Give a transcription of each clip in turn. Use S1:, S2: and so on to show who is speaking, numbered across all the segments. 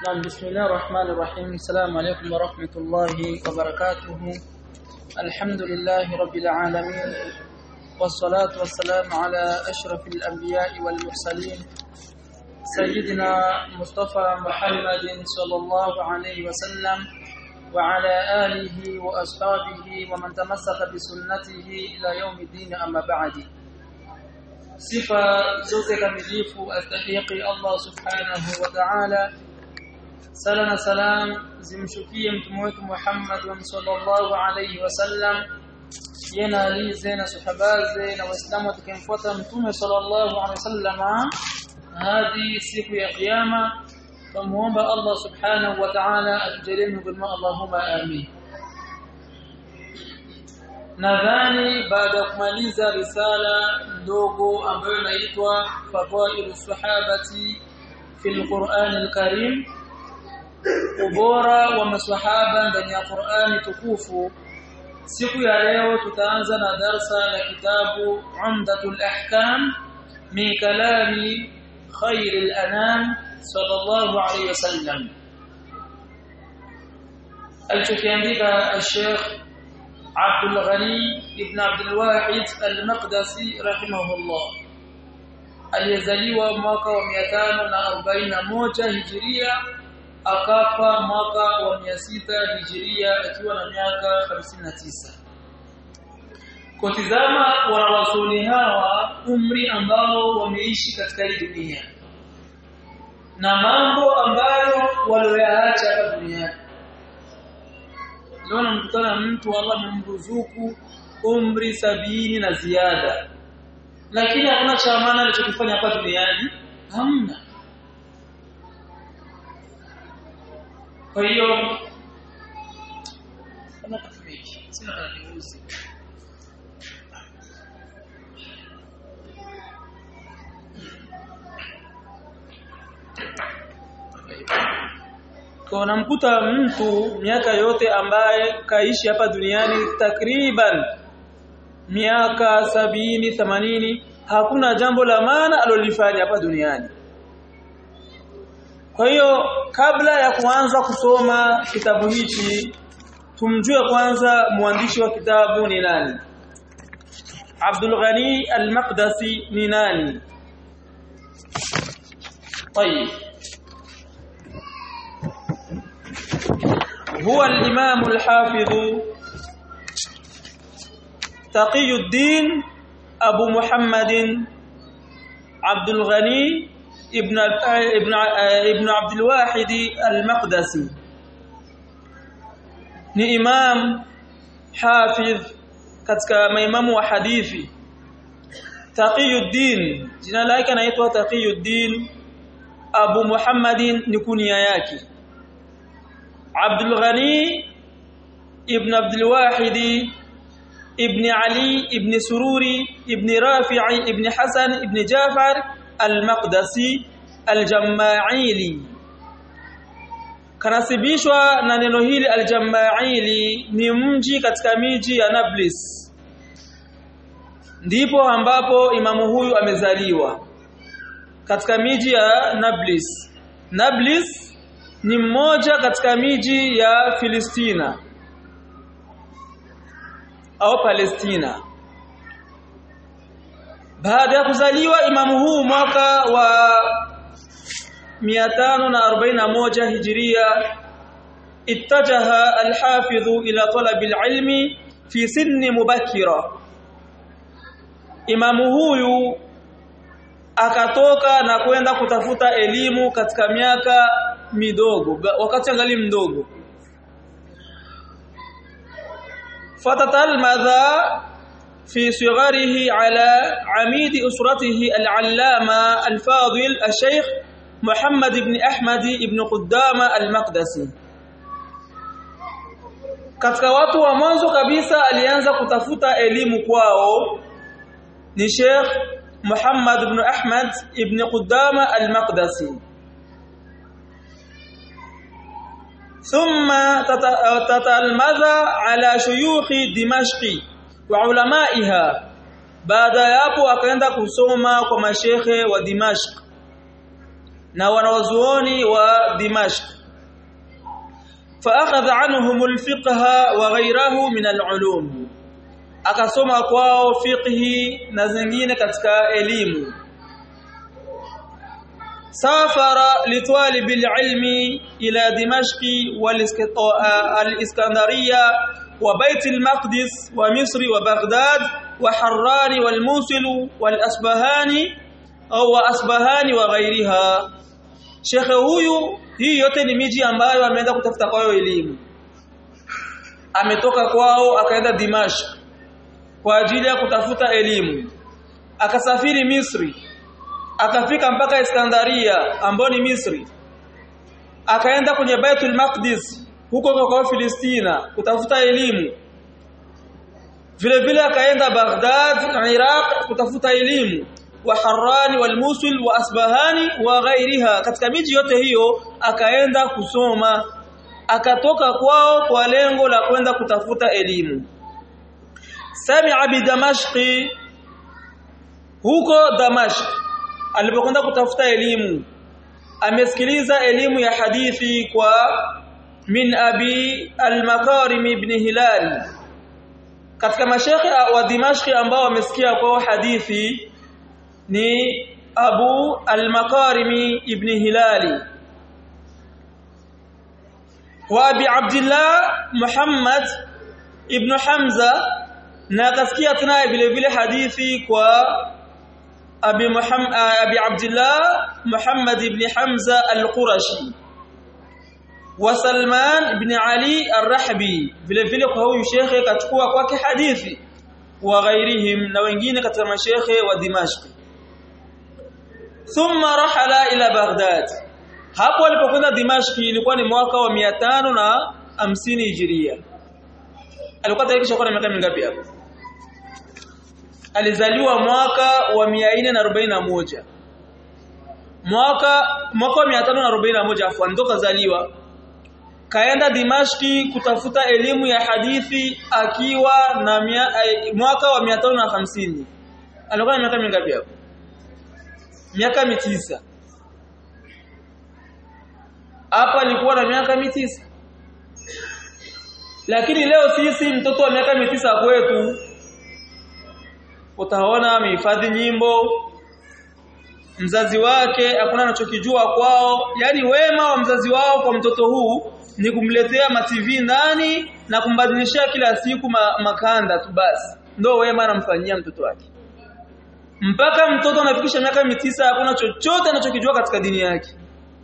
S1: نعم بسم الله الرحمن الرحيم السلام عليكم ورحمة الله وبركاته الحمد لله رب العالمين والصلاة والسلام على أشرف الأنبياء والمرسلين سيدنا مصطفى محمد صلى الله عليه وسلم وعلى آله وأصحابه ومن تمسك بسنته إلى يوم الدين أما بعد sifa zote kamilifu astahiqi Allah subhanahu wa ta'ala sala na salam zimshukie mtume wetu Muhammad sallallahu alayhi wasallam yena alize na sahabaze na waislamu watakimfuata mtume sallallahu alayhi wasallam hadi siku ya kiyama tumuomba Allah subhanahu wa ta'ala atujalie bima Allahumma amin nadhani baada ya kumaliza risala ndogo ambayo inaitwa fadhailu sahabati fil Qur'an al-Karim ubora wa maswahaba ndani ya Qur'ani tukufu siku ya leo tutaanza na darsa la kitabu Umdatul Ahkam min kalami khair al-anam sallallahu alayhi wasallam alichokiandika al-Sheikh عبد الغني ابن عبد الواحد المقدسي رحمه الله aliyezaliwa mwaka wa 541 hijiria akafa mwaka wa 600 hijiria akiwa na miaka 59 kutizama wanawasuli hawa umri ambao wameishi katika hii dunia na mambo ambayo walioyaacha hapa duniani leo namkutana mtu Allah amemruzuku umri sabini na ziada lakini hakuna cha maana alichokifanya hapa duniani hamna kwa hiyo kama kafiki sina kaniuzi kwa namkuta mtu miaka yote ambaye kaishi hapa duniani takriban miaka sabini themanini hakuna jambo la maana alolifanya hapa duniani kwa hiyo kabla ya kuanza kusoma kitabu hichi tumjue kwanza mwandishi wa kitabu ni nani Abdul Ghani Al-Maqdisi ni nani طيب هو الإمام الحافظ تقي الدين أبو محمد عبد الغني ابن ابن ابن عبد الواحد المقدسي ni imam hafidh katika maimamu wa hadithi Taqiyuddin jina lake anaitwa Taqiyuddin Abu Muhammadin ni kunia yake Abdul Ghani ibn Abdul Wahid ibn Ali ibn Sururi ibn Rafi'i ibn Hasan ibn Jafar al-Maqdisi al-Jama'ili kanasibishwa na neno hili al-Jama'ili ni mji katika miji ya Nablus ndipo ambapo imamu huyu amezaliwa katika miji ya Nablus Nablus ni mmoja katika miji ya Filistina au Palestina baada ya kuzaliwa imamu huu mwaka wa 541 hijiria ittajaha al-hafidh ila talab al-ilmi fi sinni mubakira imamu huyu akatoka na kwenda kutafuta elimu katika miaka midogo wakati angali mdogo fatatalmadha في صغره على عميد أسرته العلامة الفاضل الشيخ محمد بن أحمد بن قدامة المقدسي katika watu wa mwanzo kabisa alianza kutafuta elimu kwao ni Sheikh Muhammad ibn Ahmad ibn Qudama al-Maqdisi thumma tatalmadha ala shuyukhi Dimashqi wa ulamaiha baada ya hapo akaenda kusoma kwa mashekhe wa Dimashq na wanawazuoni wa دمشق فأخذ عنهم الفقه وغيره من العلوم akasoma kwao fiqhi na zingine katika elimu safara litwalib alilmi ila dimashqi wal-iskandariya wa bait al-maqdis wa misri wa baghdad wa harrani wal-musil wal-asbahani au wa asbahani wa ghairiha shekhe huyu hii yote ni miji ambayo ameenda kutafuta kwao elimu ametoka kwao akaenda Dimashq kwa ajili ya kutafuta elimu akasafiri Misri akafika mpaka Iskandaria ambayo ni Misri akaenda kwenye Baitul Maqdis huko kwa Filistina kutafuta elimu vile vile akaenda Baghdad Iraq kutafuta elimu wa Harrani wal Musul wa Asbahani wa ghairiha katika miji yote hiyo akaenda kusoma akatoka kwao kwa lengo la kwenda kutafuta elimu sami'a bi damashqi huko damashq alipokwenda kutafuta elimu amesikiliza elimu ya hadithi kwa min abi al-makarim ibn hilal katika mashekhe wa dimashqi ambao wamesikia kwa hadithi ni Abu al-Makarimi ibn Hilali wa Abi Abdullah Muhammad ibn Hamza na akasikia tena vile vile hadithi kwa Abi Muhammad Abi Abdullah Muhammad ibn Hamza al-Qurashi wa Salman ibn Ali ar-Rahbi vile vile kwa huyu shekhe kachukua kwake hadithi wa ghairihim na wengine katika mashekhe wa Dimashq thumma rahala ila Baghdad hapo alipokwenda Dimashq ilikuwa ni mwaka wa 550 Hijiria alikuwa tayari kisha na miaka mingapi hapo alizaliwa mwaka wa 441 mwaka mwaka wa 541 afu ndo kazaliwa kaenda Dimashki kutafuta elimu ya hadithi akiwa na mia, eh, mwaka wa 550 alikuwa na miaka mingapi hapo miaka mitisa hapa alikuwa na miaka mitisa lakini leo sisi mtoto wa miaka mitisa kwetu utaona amehifadhi nyimbo mzazi wake hakuna anachokijua kwao yani wema wa mzazi wao kwa mtoto huu ni kumletea ma TV ndani na kumbadilishia kila siku ma, makanda tu basi ndio wema anamfanyia mtoto wake mpaka mtoto anafikisha miaka mitisa hakuna chochote anachokijua katika dini yake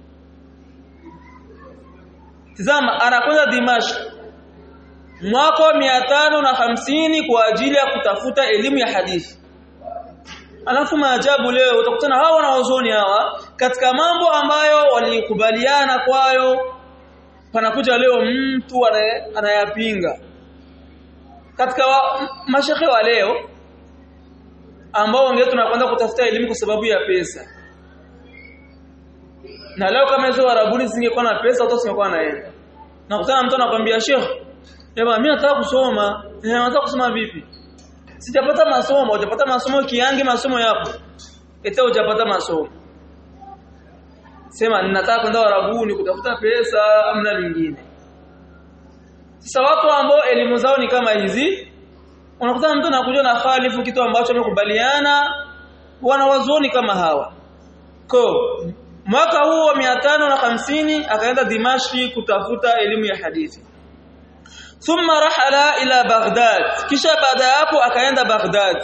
S1: Tazama anakwenda Dimashq mwaka wa na hamsini kwa ajili ya kutafuta elimu ya hadithi Alafu maajabu leo utakutana hawa wanaozoni hawa katika mambo ambayo walikubaliana kwayo panakuja leo mtu anayapinga katika wa, mashekhe wa leo ambao wengine tunakwenda kutafuta elimu kwa sababu ya pesa na leo kama hizo warabuni zingekuwa na pesa watu singekuwa naenda nakutana mtu anakwambia sheikh Eba mimi nataka kusoma. Eh nataka kusoma vipi? Sijapata masomo, hujapata masomo kiange masomo yapo. Ete hujapata masomo. Sema ninataka kwenda Arabuni kutafuta pesa amna lingine. Sasa watu ambao elimu zao ni kama hizi unakuta mtu anakuja na khalifu kitu ambacho amekubaliana wanawazuoni kama hawa. Ko mwaka huo wa 550 akaenda Dimashki kutafuta elimu ya hadithi. thumma rahala ila Baghdad kisha baada ya hapo akaenda Baghdad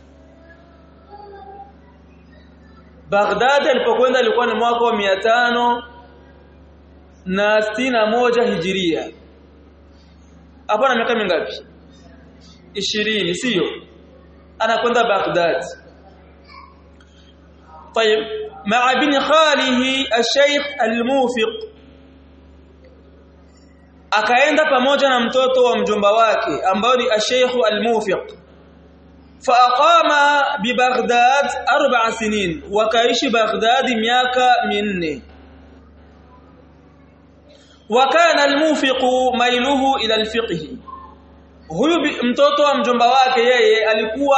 S1: Baghdad alipokwenda ilikuwa ni mwaka wa tano na stina moja hijiria hapo na miaka mingapi ishirini sio anakwenda Baghdad طيب مع ابن خاله الشيخ الموفق akaenda pamoja na mtoto wa mjomba wake ambao ni Sheikh Al-Mufiq faaqama bi Baghdad arba'a sinin wakaishi Baghdad miaka minne وكان الموفق ميله الى الفقه huyu mtoto wa mjomba wake yeye alikuwa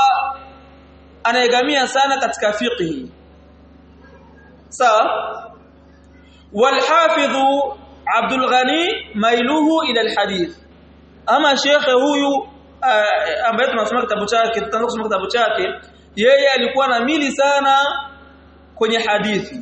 S1: anaegamia sana katika fiqhi sawa والحافظ عبد الغني ميله الى الحديث ama shekhe huyu ambaye tunasoma kitabu chake tutaanza kusoma kitabu chake yeye alikuwa na mili sana kwenye hadithi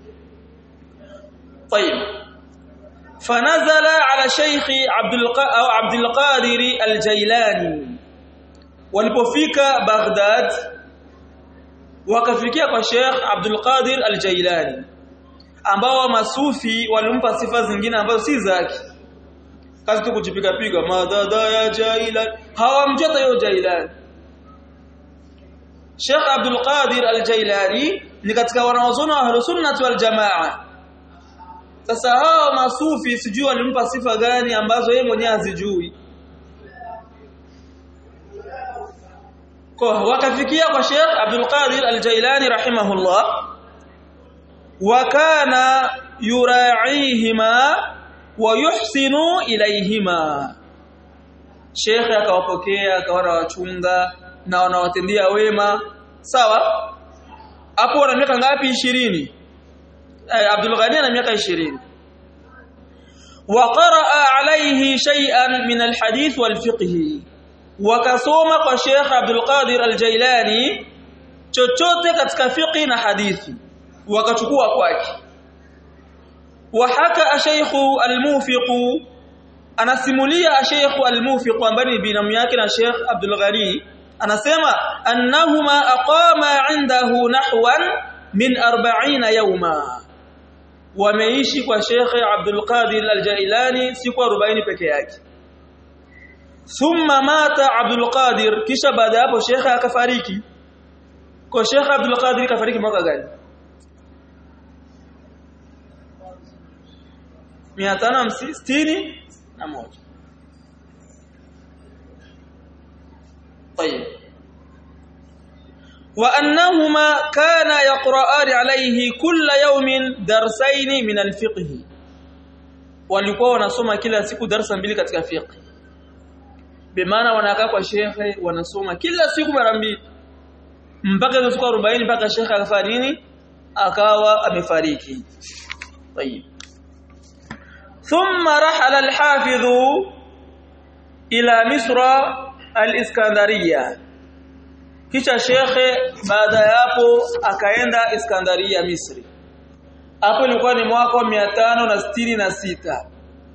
S1: طيب فنزل على شيخ عبد او عبد القادر الجيلاني walipofika Baghdad wakafikia kwa Sheikh Abdul Qadir Al-Jailani ambao masufi walimpa sifa zingine ambazo si zake kazi tu kujipiga piga madada ya Jailani hawamjua hiyo Jailani Sheikh Abdul Qadir Al-Jailani ni katika wanaozoni wa Ahlus Sunnah wal Jamaa sasa hao masufi sijui walimpa sifa gani ambazo yeye mwenyewe hazijui kwa wakafikia kwa Sheikh Abdul Qadir Al-Jailani rahimahullah wa kana yura'ihima wa yuhsinu ilayhima Sheikh akawapokea akawa wachunga na wanawatendea wema sawa hapo wana miaka ngapi 20 eh, Abdul Ghani ana miaka 20 وقرأ عليه شيئا من الحديث والفقه wakasoma kwa Sheikh Abdul Qadir Al-Jailani chochote katika fiqh na hadithi wakachukua kwake wahaka Sheikh Al-Mufiq anasimulia Sheikh Al-Mufiq ambaye ni binamu yake na Sheikh Abdul Ghani anasema annahuma aqama indahu nahwan min 40 yawma wameishi kwa Sheikh Abdul Qadir Al-Jailani siku 40 peke yake thumma mata Abdul Qadir kisha baada hapo Sheikh akafariki kwa Sheikh Abdul Qadir kafariki mwaka gani 561 طيب وانهما كان يقرآن عليه كل يوم درسين من الفقه walikuwa wanasoma kila siku darasa mbili katika fiqh bimaana wanakaa kwa shekhe wanasoma kila siku mara mbili mpaka hizo siku 40 mpaka shekhe akafanya nini akawa amefariki طيب ثم رحل الحافظ الى مصر الاسكندريه kisha shekhe baada ya hapo akaenda Iskandaria Misri hapo ilikuwa ni mwaka wa 566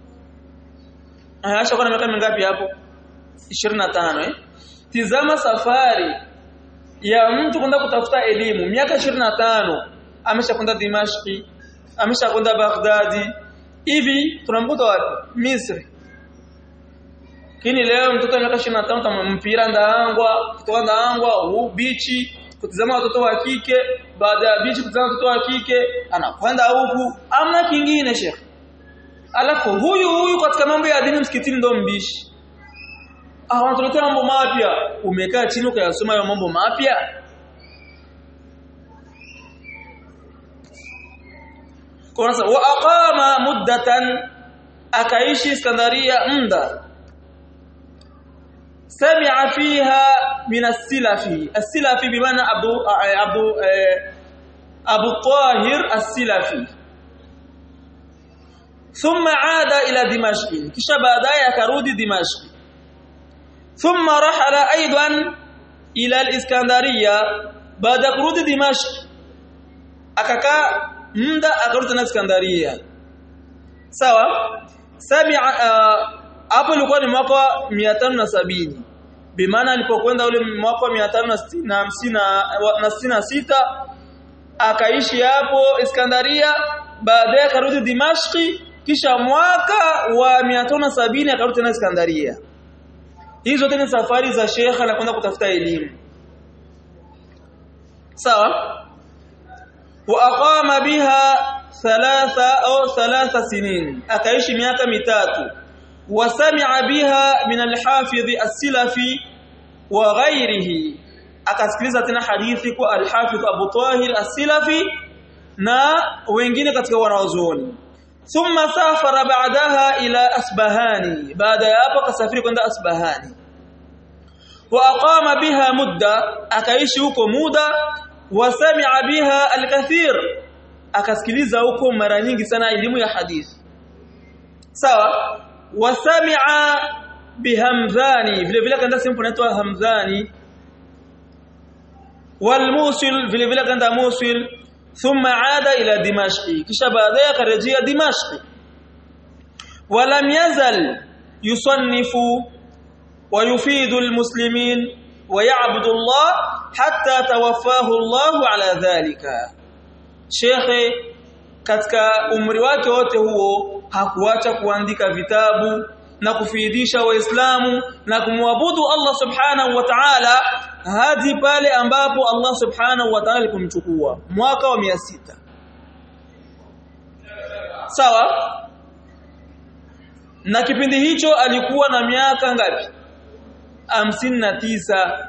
S1: Aisha kuna miaka mingapi hapo 25 eh tizama safari ya mtu kwenda kutafuta elimu miaka 25 ameshakwenda Dimashqi ameshakwenda Baghdadi hivi tunamkuta wapi Misri kini leo mtoto wa miaka 25 tamampira ndaangwa kutoka ndaangwa huu bichi kutizama watoto wa kike baada ya bichi kutizama watoto wa kike anakwenda huku amna kingine shekh alafu huyu huyu katika mambo ya dini msikitini ndo mbishi ah wanatuletea mambo mapya umekaa chini ukayasoma hayo mambo mapya kwa sababu wa aqama muddatan akaishi Iskandaria muda سمع فيها من السلفي السلفي بمعنى ابو ابو ابو الطاهر السلفي ثم عاد الى دمشق kisha baadaye akarudi Dimashq ثم رحل ايضا الى الاسكندريه baada kurudi Dimashq akakaa muda akarudi tena Iskandaria sawa sami'a hapo ilikuwa ni mwaka 570 bimaana alipokwenda ule mwaka 566 akaishi hapo Iskandaria baadaye akarudi Dimashqi kisha mwaka wa 570 akarudi tena Iskandaria hizo tena safari za Sheikh anakwenda kutafuta elimu sawa wa aqama biha thalatha au thalatha sinin akaishi miaka mitatu وسمع بها من الحافظ السلفي وغيره akasikiliza tena hadithi kwa al-Hafidh Abu Tahir as-Silafi na wengine katika wanazuoni thumma safara ba'daha ila Asbahani baada ya hapo akasafiri kwenda Asbahani wa aqama biha mudda akaishi huko muda wa sami'a biha al-kathir akasikiliza huko mara nyingi sana elimu ya hadithi sawa wasami'a bihamdhani vile vile kaenda sehemu inaitwa hamdhani walmusil vile vile kaenda musil thumma aada ila dimashqi kisha baadaye akarejea dimashqi ولم يزل يصنف ويفيد المسلمين ويعبد الله حتى توفاه الله على ذلك شيخ katika umri wake wote huo hakuacha kuandika vitabu na kufiidisha waislamu na kumwabudu Allah subhanahu wa ta'ala hadi pale ambapo Allah subhanahu wa ta'ala alipomchukua mwaka wa 600 sawa na kipindi hicho alikuwa na miaka ngapi na tisa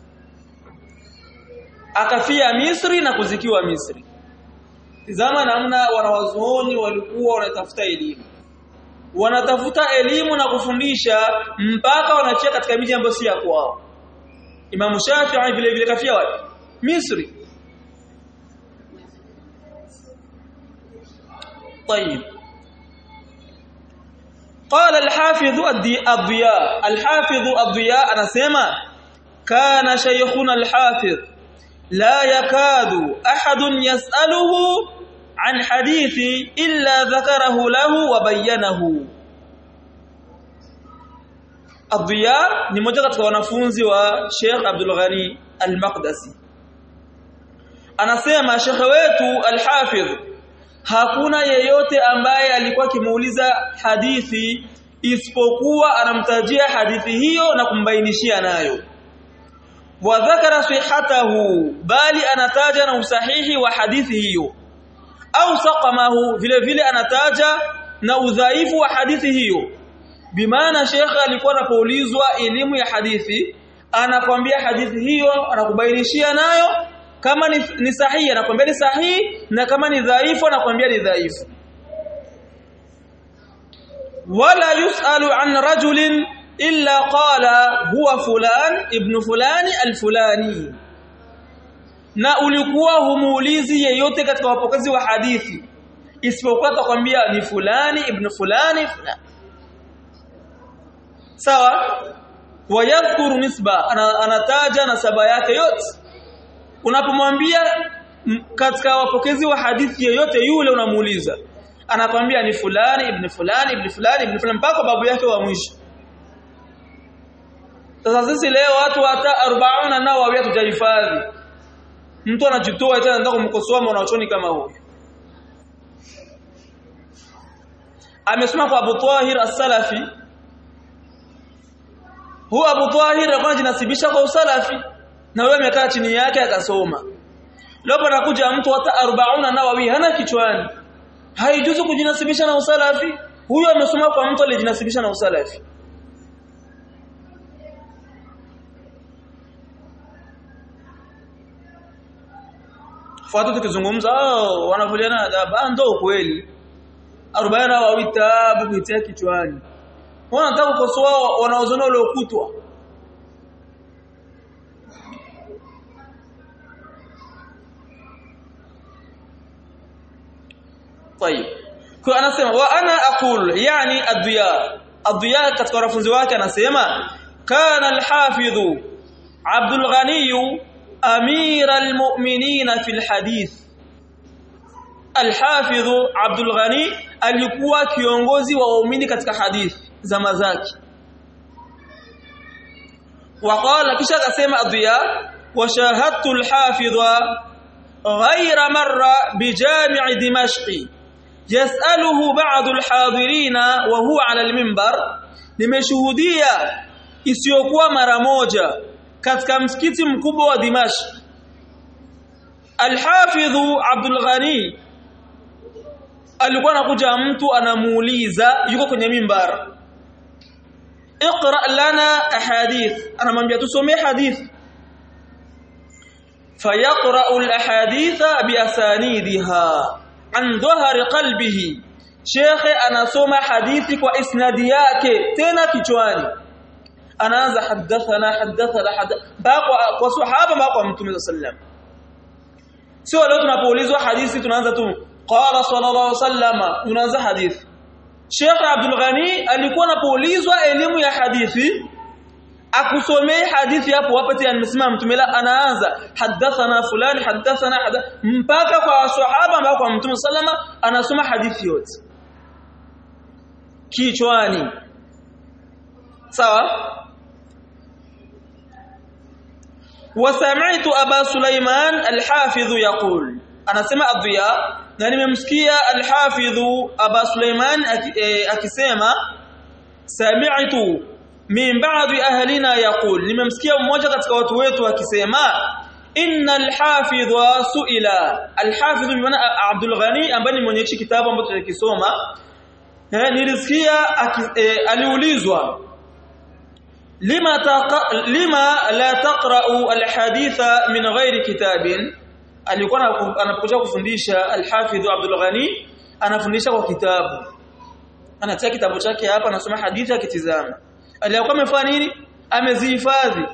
S1: akafia Misri na kuzikiwa Misri Tizama namna wanawazuoni walikuwa wanatafuta elimu wanatafuta elimu na kufundisha mpaka wanachia katika miji ambayo si ya kwao Imam Shafi'i vile vile kafia wapi Misri طيب قال الحافظ الضياء الحافظ الضياء anasema kana shaykhuna الحافظ لا يكاد أحد يسأله عن حديث إلا ذكره له وبينه الضياء ni mmoja katika wanafunzi wa Sheikh Abdul Ghani Al-Maqdisi anasema Sheikh wetu Al-Hafidh hakuna yeyote ambaye alikuwa kimuuliza hadithi isipokuwa anamtajia hadithi hiyo na kumbainishia nayo wa dhakara sihhatahu bali anataja na usahihi wa hadithi hiyo au saqamahu vile vile anataja na udhaifu wa hadithi hiyo bimaana shekhe alikuwa anapoulizwa elimu ya hadithi anakwambia hadithi hiyo anakubainishia nayo kama ni, ni sahihi anakwambia ni sahihi na kama ni dhaifu anakwambia ni dhaifu wala yusalu an rajulin illa qala huwa fulan ibn fulani alfulani na ulikuwa humuulizi yeyote katika wapokezi wa hadithi isipokuwa atakwambia ni fulani ibn fulani fulani sawa wayadhkuru nisba anataja nasaba yake yote unapomwambia katika wapokezi wa hadithi yeyote yule unamuuliza anakwambia ni fulani ibn fulani ibn fulani ibn fulani mpaka babu yake wa mwisho sasa sisi leo watu hata 40 nao wawia tutahifadhi mtu anajitoa tena anataka kumkosoa mwanachuoni kama huyo amesema kwa Abu Tahir as-Salafi huwa Abu Tahir alikuwa anajinasibisha kwa usalafi na wewe amekaa chini yake akasoma leo anakuja mtu hata 40 nawawi hana kichwani haijuzu kujinasibisha na usalafi huyo amesoma kwa mtu alijinasibisha na usalafi fuata tukizungumza oh wanavuliana adhabu ndo ukweli 40 wa vitabu kuitia kichwani wanataka kukosoa wanaozona uliokutwa طيب kwa anasema wa ana aqul yani adhiya adhiya katika wanafunzi wake anasema kana alhafidh Abdul Ghani amir almu'minin fi alhadith alhafidh Abdul Ghani alikuwa kiongozi wa waumini katika hadithi zama zake وقال kisha akasema adhiya وشاهدت الحافظ غير مرة بجامع دمشق يسأله بعض الحاضرين وهو على المنبر nimeshuhudia isiyokuwa mara moja katika msikiti mkubwa wa Dimashq Al-Hafidh Abdul Ghani alikuwa anakuja mtu anamuuliza yuko kwenye mimbar اقرا لنا احاديث anamwambia tusomee hadithi فيقرأ الأحاديث بأسانيدها عن ظهر قلبه شيخ anasoma hadithi kwa isnadi yake tena kichwani anaanza hadathana hadathana baqwa kwa sahaba baqwa mtume sallam sio leo tunapoulizwa hadithi tunaanza tu qala sallallahu alaihi wasallam unaanza hadithi Sheikh Abdul Ghani alikuwa anapoulizwa elimu ya hadithi akusomee hadithi hapo hapo tena nimesimama mtume la anaanza hadathana fulani hadathana hada mpaka kwa sahaba ambao kwa mtume sallama anasoma hadithi yote kichwani sawa وسمعت ابا سليمان الحافظ يقول anasema adhiya na nimemsikia al-hafidh aba Sulaiman akisema sami'tu min ba'di ahlina yaqul nimemsikia mmoja katika watu wetu akisema innal hafidh su'ila al-hafidh bimaana Abdul Ghani ambaye ni mwenye kitabu ambacho tulikisoma nilisikia aliulizwa lima taqa lima la taqra'u al-haditha min ghairi kitabin alikuwa anapokuja kufundisha al-Hafidh Abdul Ghani anafundisha kwa kitabu anatia kitabu chake hapa anasoma hadithi akitizama aliyokuwa amefanya nini amezihifadhi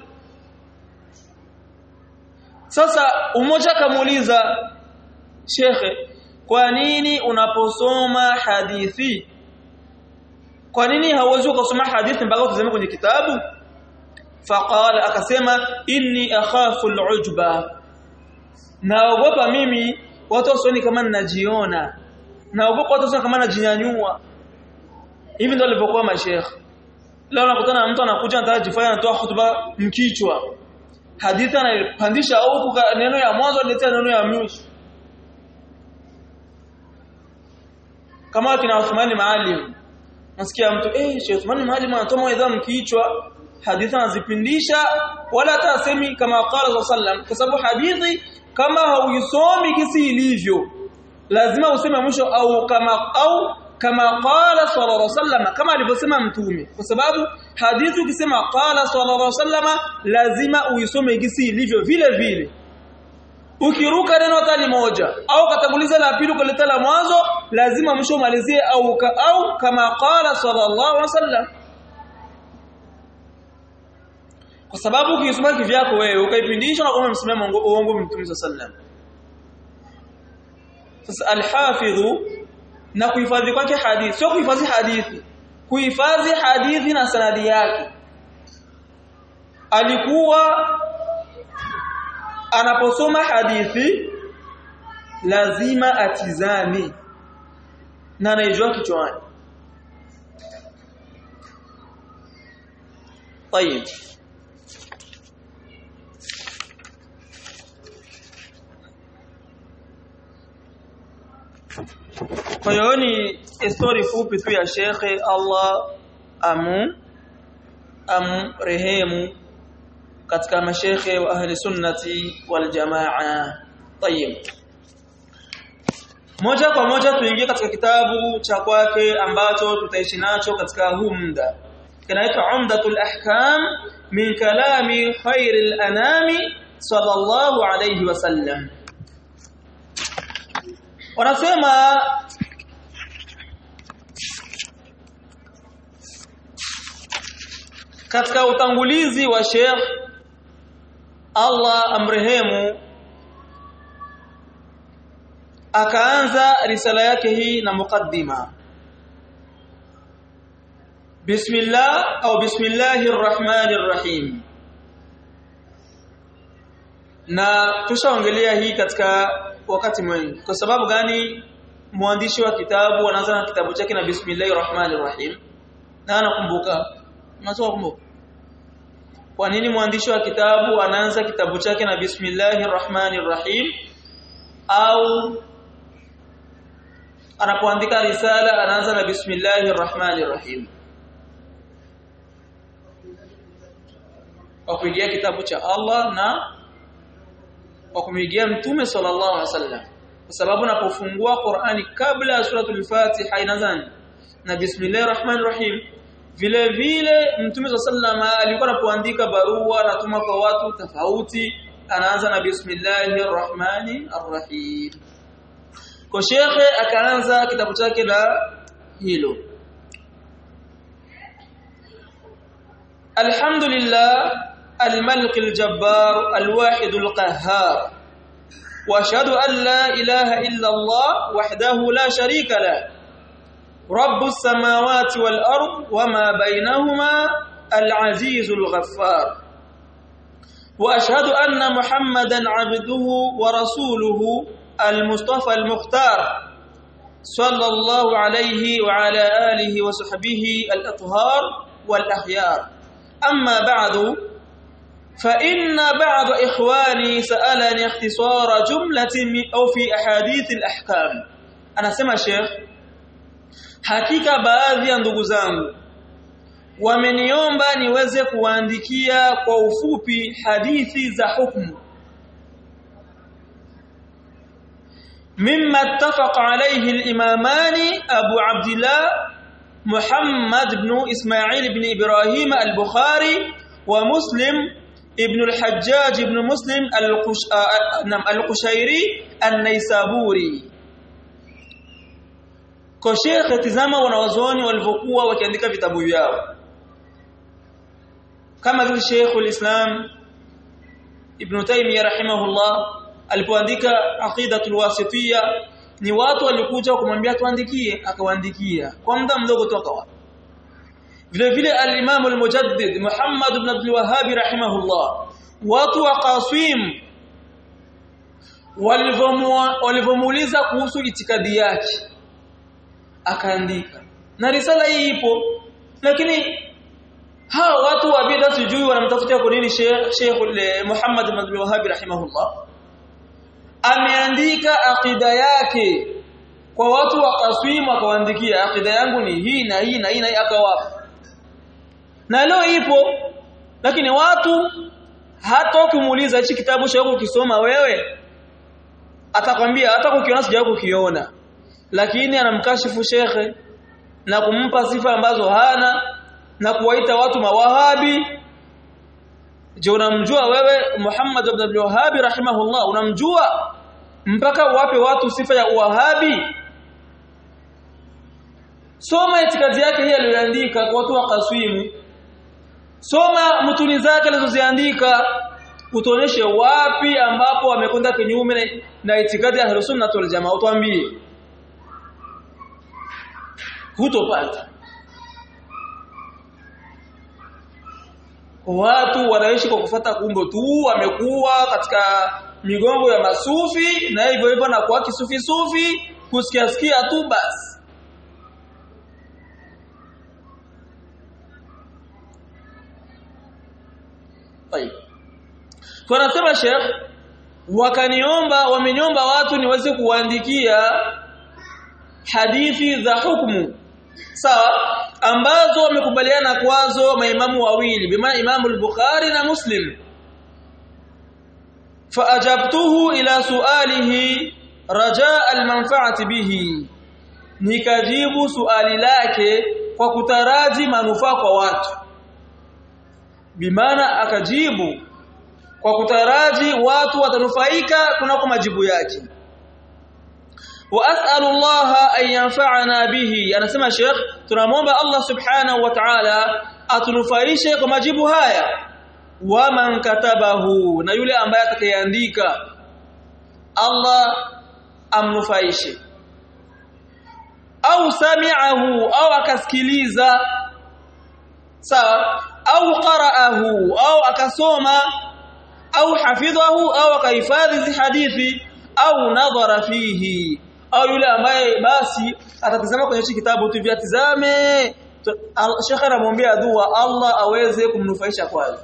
S1: sasa umoja kamuuliza shekhe kwa nini unaposoma hadithi kwa nini hauwezi kusoma hadithi mpaka utazame kwenye kitabu faqala akasema inni akhafu al-ujba naogopa mimi watu wasioni kama ninajiona naogopa watu wasioni kama najinyanyua hivi ndio walivyokuwa masheikh leo unakutana na mtu anakuja anataka jifanya anatoa hotuba mkichwa hadithi anapandisha huku neno ya mwanzo anatetea neno ya mwisho kama kina Uthmani Maalim nasikia mtu eh Sheikh Uthmani Maalim anatoa mawaidha mkichwa hadithi anazipindisha wala hata asemi kama qala sallam kwa sababu hadithi kama hauisomi kisi ilivyo lazima useme mwisho au kama au kama qala sallallahu alaihi wasallam kama alivyosema mtume kwa sababu hadithi ukisema qala sallallahu alaihi wasallam lazima uisome kisi ilivyo vile vile ukiruka neno hata moja au katanguliza la pili kuleta la mwanzo lazima mwisho umalizie au ka, au kama qala sallallahu alaihi wasallam kwa sababu ukisoma kivyako wewe ukaipindisha na kama msimamo uongo mtume sallam sasa alhafidhu na kuhifadhi kwake hadithi sio kuhifadhi hadithi kuhifadhi hadithi na sanadi yake alikuwa anaposoma hadithi lazima atizame na anaijua kichwani طيب Kwa hiyo ni story fupi tu ya shekhe Allah amu amrehemu katika mashekhe wa ahli sunnati wal jamaa. Tayeb. Moja kwa moja tuingie katika kitabu cha kwake ambacho tutaishi nacho katika huu muda. Kinaitwa Umdatul Ahkam min kalami khairil anami sallallahu alayhi wasallam. wanasema katika utangulizi wa Sheikh Allah amrehemu akaanza risala yake hii na mukaddima Bismillah au Bismillahir Rahmanir Rahim na tushaongelea hii katika wakati mwingi kwa sababu gani mwandishi wa kitabu anaanza na kitabu chake na bismillahir rahmanir rahim na anakumbuka unatoa kumbuka kwa nini mwandishi wa kitabu anaanza kitabu chake na bismillahir rahmanir rahim au anapoandika risala anaanza na bismillahir rahmanir rahim kwa kuingia kitabu cha Allah na kwa kumwigia mtume sallallahu alaihi wasallam kwa sababu unapofungua Qur'ani kabla ya suratul Fatiha inaanza na bismillahir rahmanir rahim vile vile mtume sallallahu alikuwa anapoandika barua anatuma kwa watu tofauti anaanza na bismillahir rahmanir rahim kwa shekhe akaanza kitabu chake la hilo alhamdulillah الملك الجبار الواحد القهار واشهد ان لا اله الا الله وحده لا شريك له رب السماوات والارض وما بينهما العزيز الغفار واشهد ان محمدا عبده ورسوله المصطفى المختار صلى الله عليه وعلى اله وصحبه الاطهار والاخيار اما بعد فان بعض اخواني سالني اختصار جمله او في احاديث الاحكام انا سمع شيخ hakika baadhi ya ndugu zangu wameniomba niweze kuandikia kwa ufupi hadithi za hukumu مما اتفق عليه الإمامان أبو عبد الله محمد بن إسماعيل بن إبراهيم البخاري ومسلم ابن الحجاج بن مسلم القش... القشيري النيسابوري kwa shekhe tizama wanawazuoni walivyokuwa wakiandika vitabu vyao kama vile Sheikhul Islam Ibn Taymiyyah rahimahullah alipoandika Aqidatul Wasitiyya ni watu walikuja kumwambia tuandikie akawaandikia kwa muda mdogo tu akawa vile vile al-Imam al-Mujaddid Muhammad ibn Abdul Wahhab rahimahullah watu wa Qasim walivyomuuliza kuhusu itikadi yake akaandika na risala hii ipo lakini hawa watu wa bid'a sijui wanamtafutia kwa nini Sheikh Muhammad ibn Abdul Wahhab rahimahullah ameandika akida yake kwa watu wa Qasim akawaandikia akida yangu ni hii na hii na hii na hii akawapa na leo ipo lakini watu hata ukimuuliza hichi kitabu cha ukisoma wewe atakwambia hata kukiona sijawahi kukiona lakini anamkashifu shekhe na kumpa sifa ambazo hana na kuwaita watu mawahabi je unamjua wewe Muhammad ibn Abdul Wahhab rahimahullah unamjua mpaka wape watu sifa ya uwahabi soma itikadi yake hii aliyoandika kwa watu wa Kaswimu soma mutuni zake alizoziandika utuoneshe wapi ambapo wamekwenda kinyume na itikadi ya Ahlus Sunnah wal Jamaa utuambie hutopata watu wanaishi kwa kufata kumbo tu wamekuwa katika migongo ya masufi na hivyo hivyo na kwa kisufi sufi kusikia sikia tu basi Tayeb. Kwa nasema Sheikh wakaniomba wameniomba watu niweze kuandikia hadithi za hukumu sawa ambazo wamekubaliana kwazo maimamu wawili bima imamu al-Bukhari na Muslim faajabtuhu ila sualihi rajaa al-manfa'ati bihi nikajibu suali lake kwa kutaraji manufaa kwa watu bimaana akajibu kwa kutaraji watu watanufaika kunako majibu yake واسال الله ان ينفعنا به anasema Sheikh tunamwomba Allah subhanahu wa ta'ala atunufaishe kwa majibu haya waman katabahu na yule ambaye atakayeandika Allah amnufaishe au sami'ahu au akasikiliza sawa au qara'ahu au akasoma au hafidhahu au akahifadhi hadithi au nadhara fihi au yule ambaye basi atatazama kwenye hichi kitabu tu vyatizame Sheikh anamwambia dua Allah aweze kumnufaisha kwazo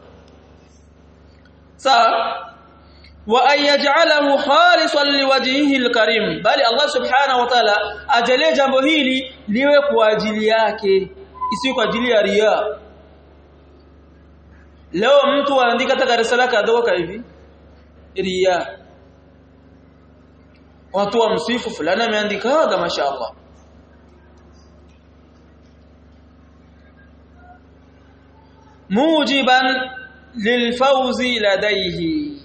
S1: sawa wa ayaj'alahu khalisan liwajhihi alkarim bali Allah subhanahu wa ta'ala ajalie jambo hili liwe kwa ajili yake isiyo kwa ajili ya ria leo mtu anaandika hata risala kadogo hivi ria watu wa msifu fulani ameandika hada mashaallah mujiban lilfawzi ladaihi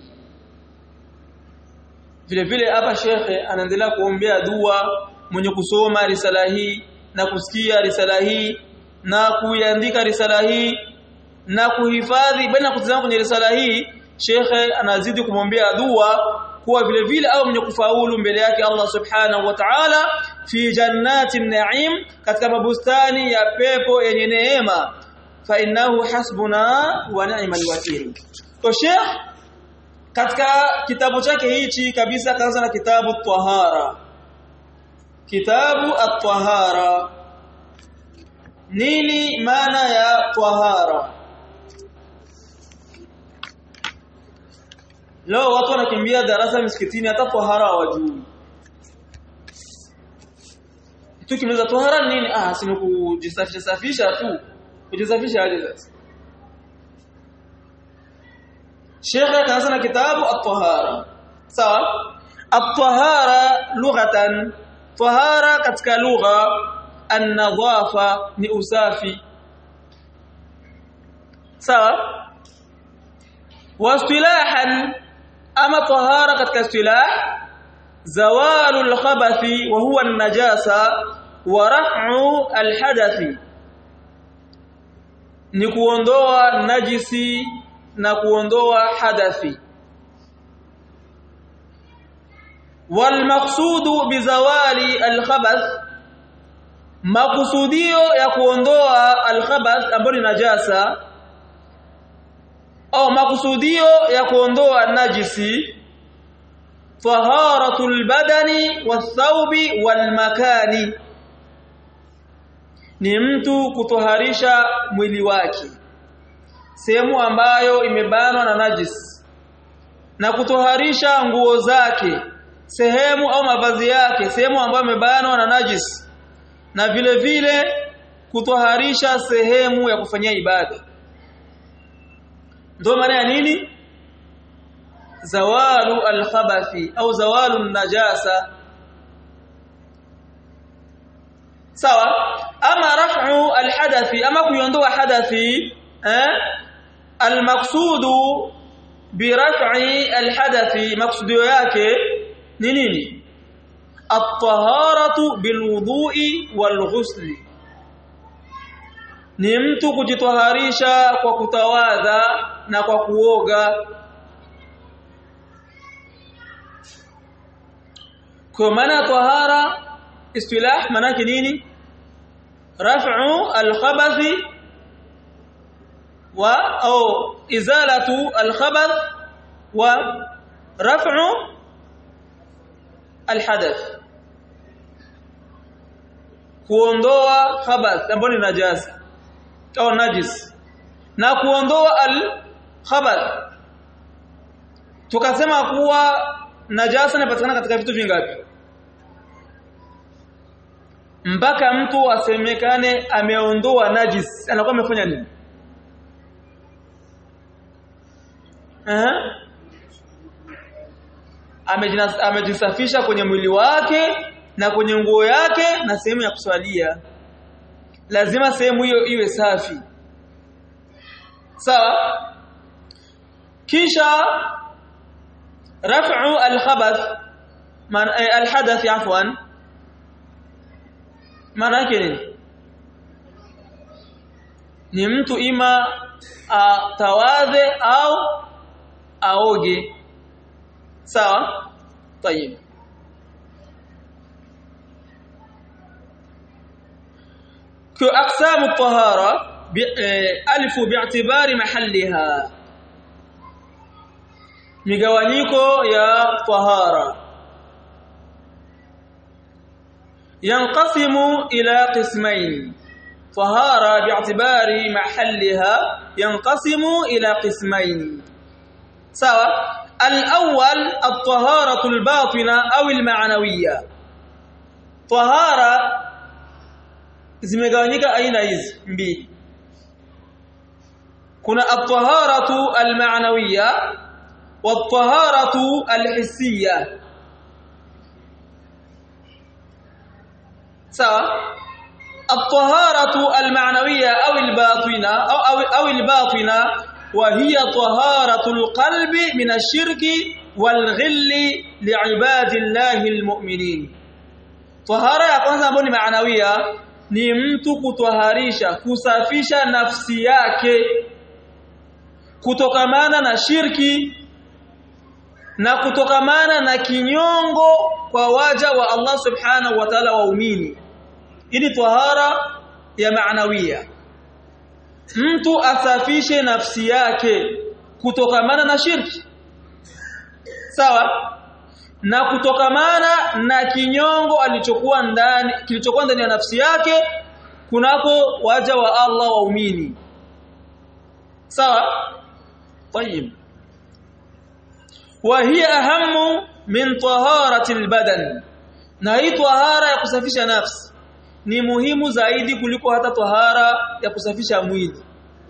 S1: vile vile hapa shekhe anaendelea kuombea dua mwenye kusoma risala hii na kusikia risala hii na kuiandika risala hii na kuhifadhi bali kutazama kwenye risala hii shekhe anazidi kumwombea dua kuwa vile vile au mwenye kufaulu mbele yake Allah subhanahu wa ta'ala fi jannati na'im katika mabustani ya pepo yenye neema fa innahu hasbuna wa ni'mal wakeel to Sheikh katika kitabu chake hichi kabisa kaanza na kitabu tahara kitabu at-tahara nini maana ya tahara leo watu wanakimbia darasa msikitini hata tahara hawajui tukimaliza tahara nini ah si kujisafisha safisha tu kujisafisha aje sasa Sheikh kaanza na kitabu at-tahara sawa at-tahara lughatan tahara katika lugha an-nadhafa ni usafi sawa wastilahan ama tahara katika istilah zawalul khabathi wa huwa an-najasa wa raf'u al-hadathi ni kuondoa najisi na kuondoa hadathi walmaqsudu bizawali alkhabath makusudio ya kuondoa alkhabath ambayo ni najasa au makusudio ya kuondoa najisi taharatul badani wathawbi walmakani ni mtu kutoharisha mwili wake sehemu ambayo imebanwa na najis na kutoharisha nguo zake sehemu au mavazi yake sehemu ambayo imebanwa na najis na vile vile kutoharisha sehemu ya kufanyia ibada ndio maana ya nini zawalu alkhabathi au zawalu najasa sawa ama raf'u alhadathi ama kuiondoa hadathi eh almaqsudu biraf'i alhadathi maqsudio yake ni nini at-taharatu bilwudu'i walghusli ni mtu kujitoharisha kwa kutawadha na kwa kuoga kwa maana tahara istilah maana nini raf'u al-khabathi wa au izalatu al-khabath wa raf'u al-hadath kuondoa khabath ambayo ni najasa au najis na kuondoa al-khabath tukasema kuwa najasa inapatikana katika vitu vingapi mpaka mtu asemekane ameondoa najis anakuwa amefanya nini eh amejisafisha kwenye mwili wake na kwenye nguo yake na sehemu ya kuswalia lazima sehemu hiyo iwe safi sawa kisha raf'u al-khabath man al-hadath afwan maana yake nini ni mtu ima atawadhe au aoge sawa طيب كأقسام الطهارة ألف باعتبار محلها migawanyiko ya tahara yanqasimu ila qismain tahara bi'tibari mahalliha yanqasimu ila qismain sawa al-awwal at-taharatu al-batina aw al-ma'nawiyya tahara zimegawanyika aina hizi mbili kuna at-taharatu al-ma'nawiyya والطهارة الحسية سواء الطهارة المعنوية أو الباطنة أو, أو, أو الباطنة وهي طهارة القلب من الشرك والغل لعباد الله المؤمنين طهارة ya kwanza ambayo ni maanawia ni mtu kutoharisha kusafisha nafsi yake kutokamana na shirki na kutokamana na kinyongo kwa waja wa Allah subhanahu wa ta'ala waumini ili tahara ya maanawia mtu asafishe nafsi yake kutokamana na shirki sawa na kutokamana na kinyongo alichokuwa ndani kilichokuwa ndani ya nafsi yake kunako waja wa Allah waumini sawa طيب وهي اهم من طهاره البدن na hii tahara ya kusafisha nafsi ni muhimu zaidi kuliko hata tahara ya kusafisha mwili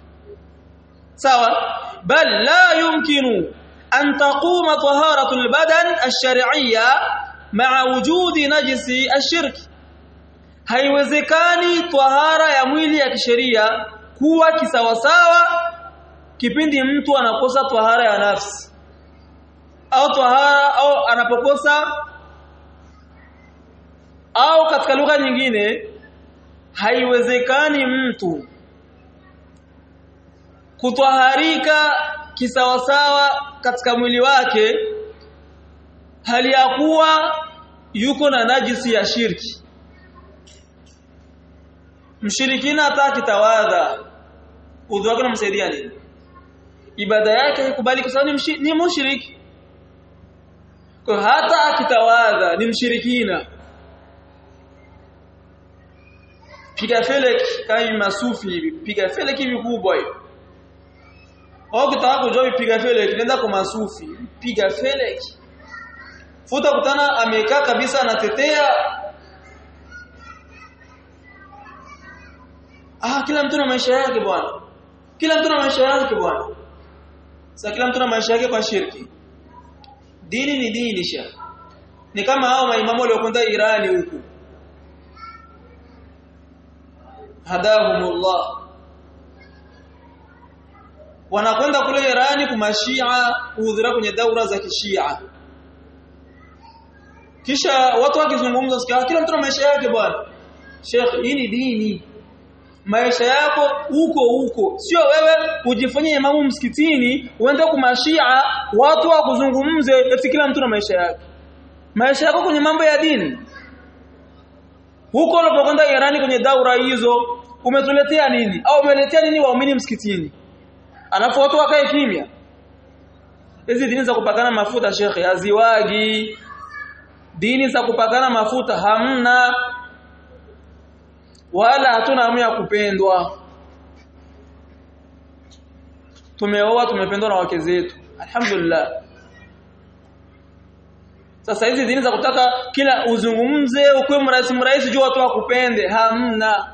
S1: sawa bal la yumkinu an taquma taharatu albadan ash-shar'iyya ma'a wujudi najisi ash-shirk haiwezekani tahara ya mwili ya kisheria kuwa kisawasawa kipindi mtu anakosa tahara ya nafsi au tahara au anapokosa au katika lugha nyingine haiwezekani mtu kutwaharika kisawasawa katika mwili wake hali ya kuwa yuko na najisi ya shirki mshirikina hata kitawadha udhu wake unamsaidia nini ibada yake haikubali kwa sababu ni, ni mushriki kwa hata akitawadha ni mshirikina piga felek kama masufi hivi piga felek hivi kubwa hivi au kitaka kujua piga felek nenda kwa masufi piga felek futa kutana amekaa kabisa anatetea ah kila mtu na maisha yake bwana kila mtu na maisha yake bwana sasa kila mtu na maisha yake kwa shirki dini ni dini sha ni kama hao maimamu waliokwenda Irani huku hadahumullah wanakwenda kule Irani kumashia kuhudhuria kwenye daura za kishia kisha watu wakizungumza sikia kila mtu na maisha yake bwana Sheikh hii ni dini maisha yako huko huko sio wewe ujifanyie imamu msikitini uende kumashia watu wakuzungumze eti kila mtu na maisha yake maisha yako kwenye mambo ya dini huko unapokwenda Irani kwenye daura hizo umetuletea nini au umeletea nini waumini msikitini alafu watu wakae kimya hizi dini za kupakana mafuta shekhe haziwagi dini za kupakana mafuta hamna wala hatuna hamu ya kupendwa tumeoa tumependwa na wake zetu alhamdulillah sasa hizi dini za kutaka kila uzungumze ukuwe mrahisi mrahisi juu watu wakupende hamna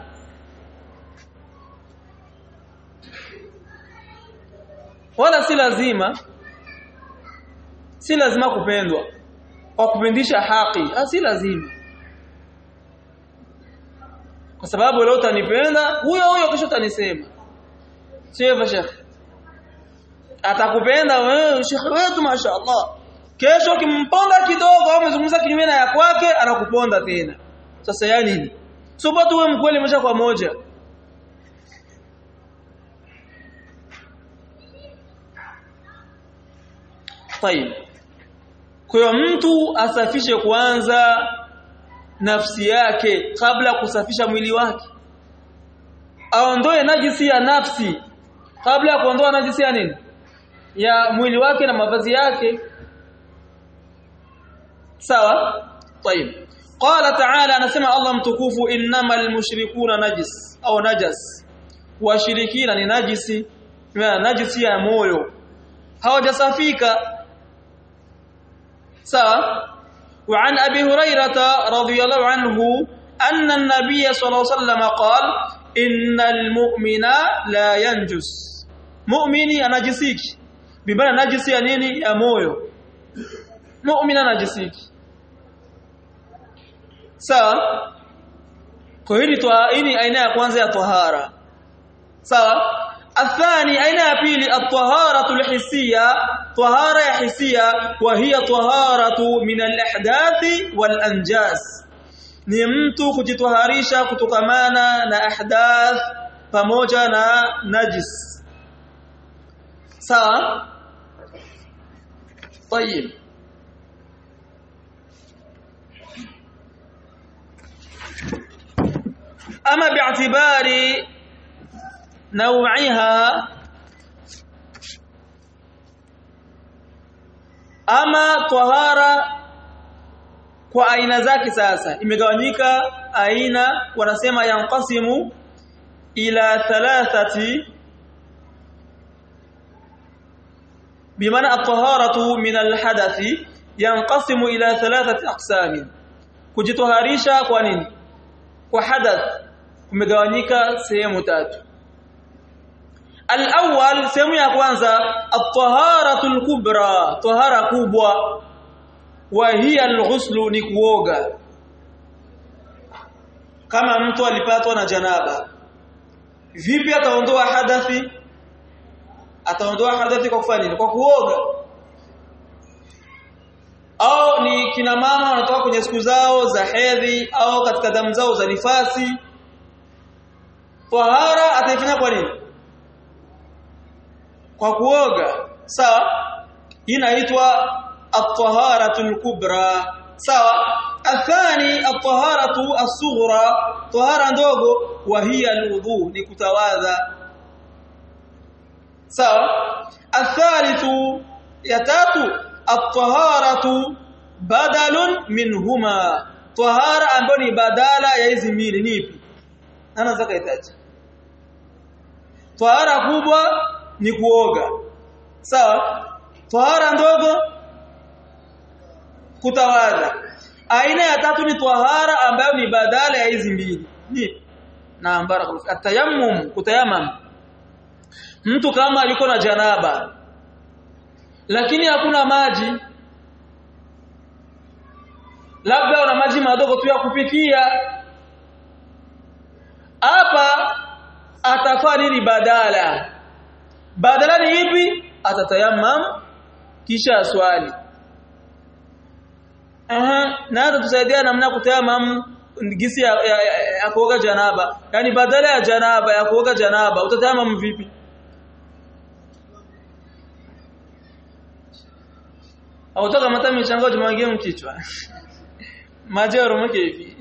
S1: wala si lazima si lazima kupendwa kwa kupindisha haki si lazima kwa sababu leo utanipenda huyo huyo kesho utanisema sio hivyo shekhi atakupenda wewe shekhi wetu mashaallah kesho kimponda kidogo au umezungumza kinyume na ya kwake anakuponda tena sasa ya nini sio bado wewe mkweli moja kwa moja طيب kwa mtu asafishe kwanza nafsi yake kabla kusafisha mwili wake aondoe najisi ya nafsi kabla ya kuondoa najisi ya nini ya mwili wake na mavazi yake sawa طيب قال تعالى anasema Allah mtukufu innamal mushrikuna najis au najas washirikina ni najisi na najisi ya moyo hawajasafika sawa وعن أبي هريرة رضي الله عنه أن النبي صلى الله عليه وسلم قال إن المؤمن لا ينجس مؤمني أنجسيك بمعنى نجسي ya nini ya moyo mu'min anajisiki sawa kwa hili hii aina ya kwanza ya tahara sawa الثاني aina ya pili at-taharatu al-hissiyya tahara ya hisia wa hiya taharatu min al-ahdathi wal-anjas ni mtu kujitaharisha kutokamana na ahdath pamoja na najis sawa طيب ama bi'tibari nau'iha ama tahara kwa aina zake sasa imegawanyika aina wanasema yanqasimu ila thalathati bimaana at-taharatu min al-hadathi yanqasimu ila thalathati aqsam kujitoharisha kwa nini kwa hadath kumegawanyika sehemu tatu al-awwal sehemu ya kwanza at-taharatu al-kubra tahara kubwa wa hiya al-ghuslu ni kuoga kama mtu alipatwa na janaba vipi ataondoa hadathi ataondoa hadathi kwa kufanya nini kwa kuoga au ni kina mama wanatoka kwenye siku zao za hedhi au katika damu zao za nifasi tahara ataifanya kwa nini kwa kuoga sawa inaitwa at-taharatul kubra sawa athani at-taharatu as-sughra tahara ndogo wa hiya al-wudu ni kutawadha sawa athalithu ya tatu at-taharatu badalun minhuma tahara ambayo ni badala ya hizi mbili nipi ana zaka itaji tahara kubwa ni kuoga sawa tahara ndogo kutawadha aina ya tatu ni tahara ambayo ni badala ya hizi mbili ni na barakallahu atayammum kutayamam mtu kama yuko na janaba lakini hakuna maji labda una maji madogo tu ya kupikia hapa atafaa nini badala badala ni ipi atatayammam kisha swali aha na hata tusaidia namna kutayammam gisi ya, ya, ya, ya kuoga janaba yani badala ya janaba ya kuoga janaba utatayammam vipi autoka mata michango tumwangie mkichwa maji yaromoke hivi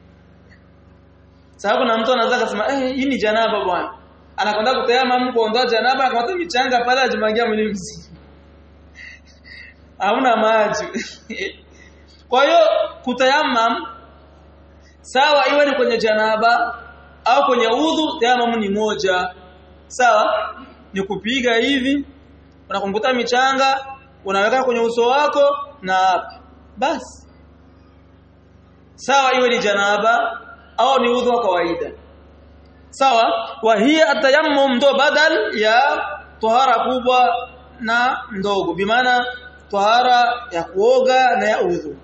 S1: sababu na mtu anaweza kusema eh hii ni janaba bwana anakwenda kutayama kuondoa janaba akamata michanga pale ajimwagia mwili mzima hauna maji kwa hiyo kutayamam sawa iwe ni kwenye janaba au kwenye udhu tayamam ni moja sawa ni kupiga hivi unakumbuta michanga unaweka kwenye uso wako na hapa basi sawa iwe ni janaba au ni udhu wa kawaida sawa wa hiya atayammum ndo badal ya tahara kubwa na ndogo bimaana tahara ya kuoga na ya udhu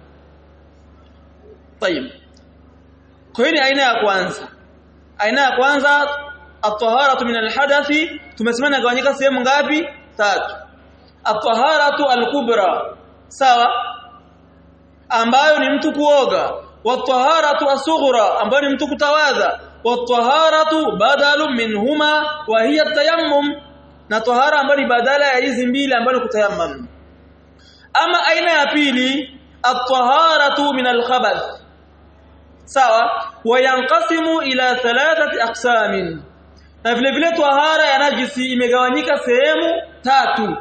S1: طيب kwa hiyo aina ya kwanza aina ya kwanza at-taharatu min al-hadathi tumesema inagawanyika sehemu ngapi tatu at-taharatu al-kubra sawa ambayo ni mtu kuoga wat-taharatu as-sughra ambayo ni mtu kutawadha wat-taharatu badalun minhuma wa hiya at-tayammum na tahara ambayo ni badala ya hizi mbili ambayo ni kutayammum ama aina ya pili at-taharatu min al-khabath sawa wayanqasimu ila thalathati aqsamin na vile vile tahara ya najisi imegawanyika sehemu tatu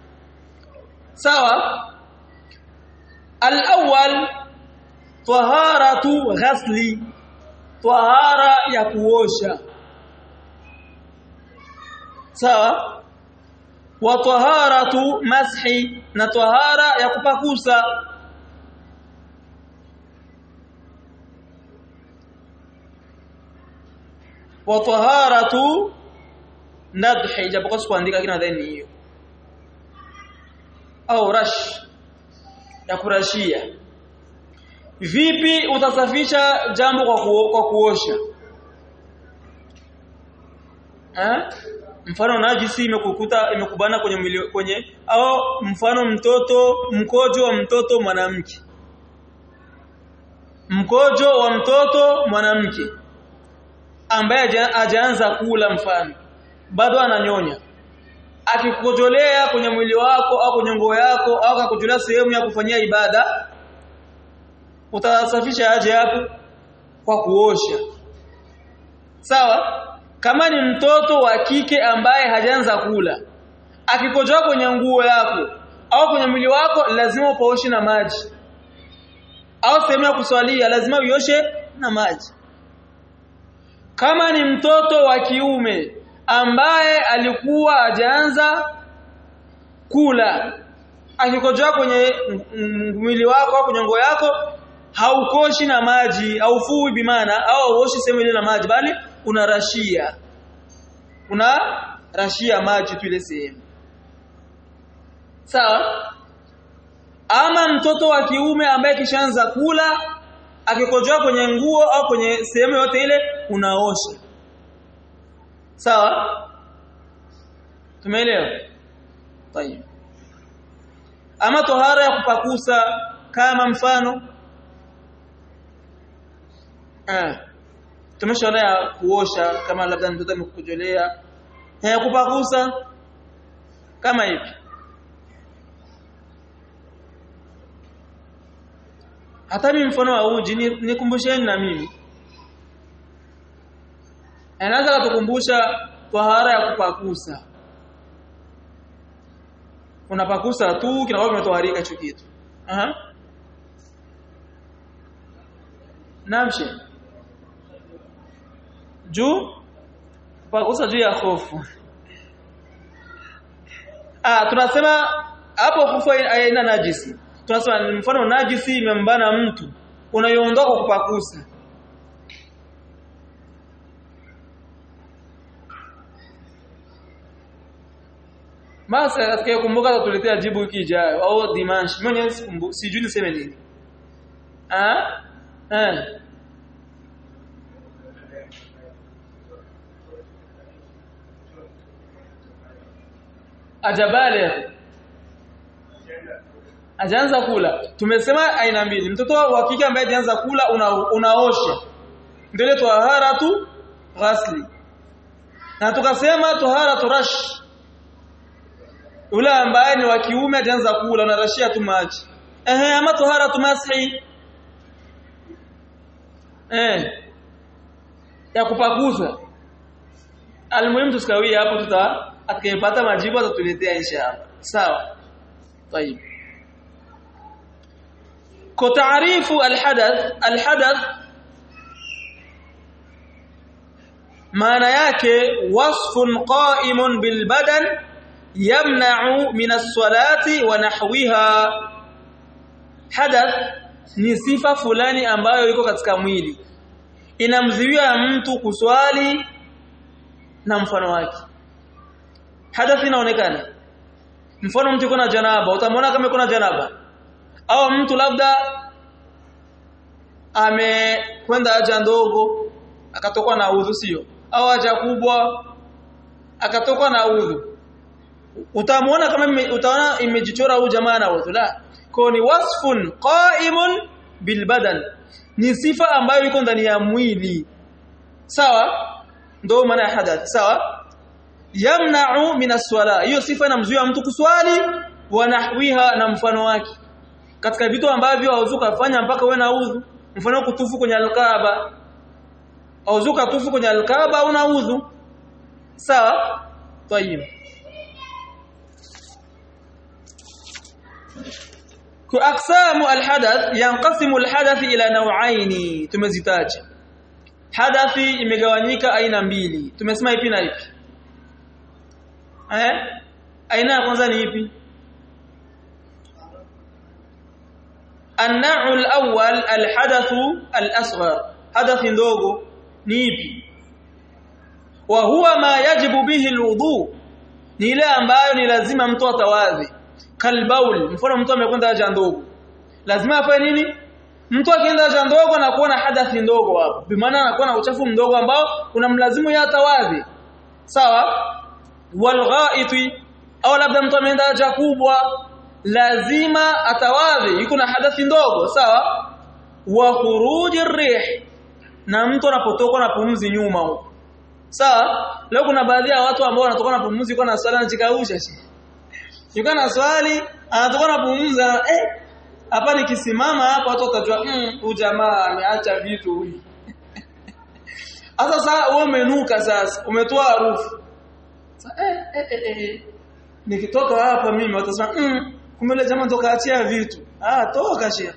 S1: sawa al-awwal taharatu ghasli tahara ya kuosha sawa wa taharatu mashi na tahara ya kupakusa wa taharatu nadhi japokuwa sikuandika lakini nadhani hiyo au rash ya kurashia vipi utasafisha jambo kwa, ku, kwa kuosha eh mfano najisi imekukuta imekubana kwenye mwili kwenye au mfano mtoto mkojo wa mtoto mwanamke mkojo wa mtoto mwanamke ambaye hajaanza kula mfano bado ananyonya akikujolea kwenye mwili wako au kwenye nguo yako au akakujolea sehemu ya kufanyia ibada utasafisha aje hapo kwa kuosha sawa kama ni mtoto wa kike ambaye hajaanza kula akikojoa kwenye nguo yako au kwenye mwili wako lazima upaoshe na maji au sehemu ya kuswalia lazima uioshe na maji kama ni mtoto wa kiume ambaye alikuwa hajaanza kula akikojoa kwenye mwili wako au kwenye nguo yako haukoshi na maji haufui bimana au hauoshi sehemu ile na maji bali unarashia una rashia maji tu ile sehemu sawa ama mtoto wa kiume ambaye kishaanza kula akikojoa kwenye nguo au kwenye sehemu yote ile unaosha sawa tumeelewa tayeb ama tohara ya kupakusa kama mfano ah tumeshaona ya kuosha kama labda mtoto amekujolea ya kupakusa kama hivi hata mimi mfano wa uji nikumbusheni na mimi anaweza kutukumbusha tahara ya kupakusa unapakusa tu kinakuwa kimetoharika hicho kitu aha namshe juu kupakusa juu ya hofu ah tunasema hapo hofu haina najisi tunasema mfano najisi imembana mtu unaiondoa kwa kupakusa Basi atakayekumbuka atatuletea jibu wiki ijayo au dimanche. Mimi sikumbuki, sijui niseme nini. Ah? Eh. Ajabale. Ajaanza kula. Tumesema aina mbili. Mtoto wa kike ambaye ajaanza kula una, unaosha. Ndio tahara tu ghasli. Na tukasema tahara turash Ule ambaye ni wa kiume ataanza kula unarashia tu maji. Ehe ama tahara tumashi. Eh. Ya kupakuza. Almuhimu tusikawia hapo tuta atakayepata majibu atatuletea inshallah. Sawa. طيب. كتعريف الحدث الحدث maana yake wasfun qa'imun bil badan yamna'u min as-salati wa nahwiha hadath ni sifa fulani ambayo iko katika mwili inamzuia mtu kuswali na mfano wake hadath inaonekana mfano mtu kuna janaba utamwona kama kuna janaba au mtu labda amekwenda haja ndogo akatokwa na udhu sio au haja kubwa akatokwa na udhu utamuona kama utaona imejichora huyu jamaa na udhu la kwa ni wasfun qa'imun bil badan ni sifa ambayo iko ndani ya mwili sawa ndio maana ya hadath sawa yamna'u min as-swala hiyo sifa inamzuia mtu kuswali wa nahwiha na mfano wake katika vitu ambavyo hauzuka kufanya mpaka uwe na udhu mfano kutufu kwenye alkaaba hauzuka tufu kwenye alkaaba una udhu sawa tayib كأقسام الحدث ينقسم الحدث إلى نوعين tumezitaja hadathi imegawanyika aina mbili tumesema ipi na ipi eh aina ya kwanza ni ipi النوع الأول الحدث الأصغر حدث ndogo ni ipi wa huwa ma yajibu bihi alwudu ni ile ambayo ni lazima mtu atawadhi kalbaul mfano mtu amekwenda haja ndogo lazima afanye nini mtu akienda haja ndogo anakuwa na hadathi ndogo hapo bimaana anakuwa na uchafu mdogo ambao unamlazimu ya atawadhi sawa walghaiti au labda mtu ameenda haja kubwa lazima atawadhi yuko na hadathi ndogo sawa wa khuruji rih na mtu anapotoka na pumzi nyuma huko sawa leo kuna baadhi ya watu ambao wanatoka na pumzi kwa na swali anajikausha yuko na swali anatoka na pumzi eh hapa nikisimama hapa watu watajua mm huyu jamaa ameacha vitu huyu Sasa sasa wewe umenuka sasa, umetoa harufu. Sasa eh eh eh, eh. nikitoka hapa mimi watasema mm, kumbe ile jamaa toka achia vitu. Ah toka shia.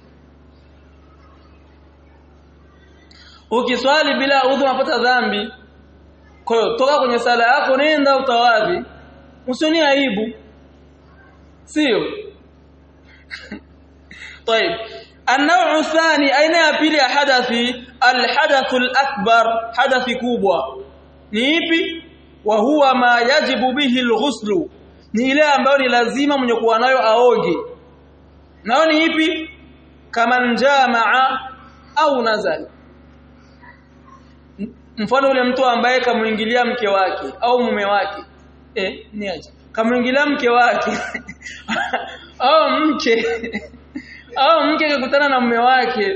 S1: Ukiswali bila udhu unapata dhambi. Kwa hiyo toka kwenye sala yako nenda utawadhi. Usioni aibu. Sio? طيب النوع الثاني aina ya pili ya hadathi alhadath alakbar hadathi kubwa ni ipi wa huwa ma yajibu bihi alghusl ni ile ambayo ni lazima mwenye kuwa nayo aoge nao ni ipi kama njamaa au nazal mfano ule mtu ambaye kamuingilia mke wake au mume wake eh ni aje kamuingilia mke wake au mke au mke akakutana na mume wake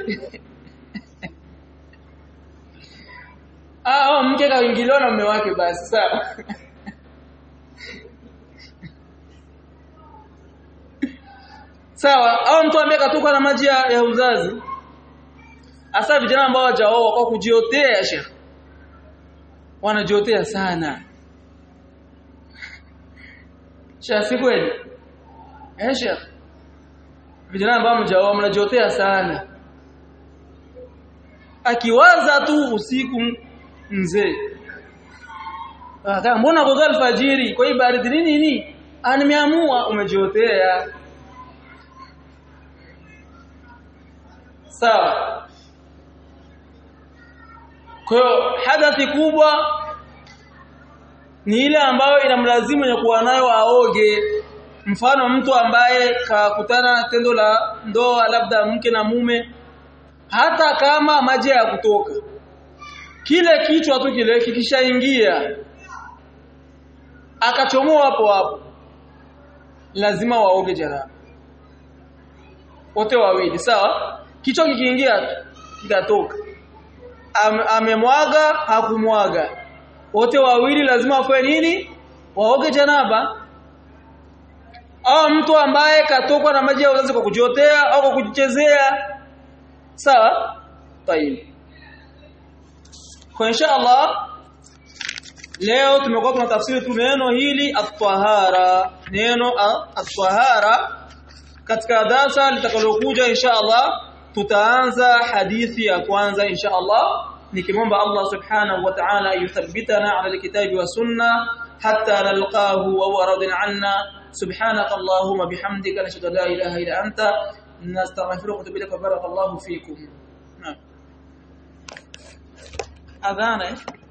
S1: au mke kaingiliwa na mume wake basi sawa sawa au mtu ambaye katoka na maji ya, ya uzazi hasa vijana ambao hawajaoa kwa kujiotea shekhi wanajiotea sana Shafi kweli eh shekhi vijana ambao mjaoa mnajiotea sana akiwaza tu usiku mzee kama mbona kwa alfajiri kwa hii baridi nini nini nimeamua umejiotea sawa kwa hiyo hadathi kubwa ni ile ambayo inamlazimu ya kuwa nayo aoge mfano mtu ambaye kakutana tendo la ndoa labda mke na mume hata kama maji ya kutoka kile kichwa tu kile kikishaingia akachomoa hapo hapo lazima waoge janaba wote wawili sawa kichwa kikiingia kitatoka Am, amemwaga hakumwaga wote wawili lazima wafanye nini waoge janaba au mtu ambaye katokwa na maji ya uzazi kwa kujiotea au kwa kujichezea sawa tayib kwa insha Allah leo tumekuwa tunatafsiri tu neno hili at-tahara neno at-tahara katika darasa litakalokuja insha Allah tutaanza hadithi ya kwanza insha Allah nikimwomba Allah subhanahu wa ta'ala yuthabbitana ala alkitabi wa sunna hatta nalqahu wa huwa radin anna subhanaka allahumma bihamdika nashhadu an la ilaha illa anta nastaghfiruka wa atubu ilaik wa barakallahu fikum adhana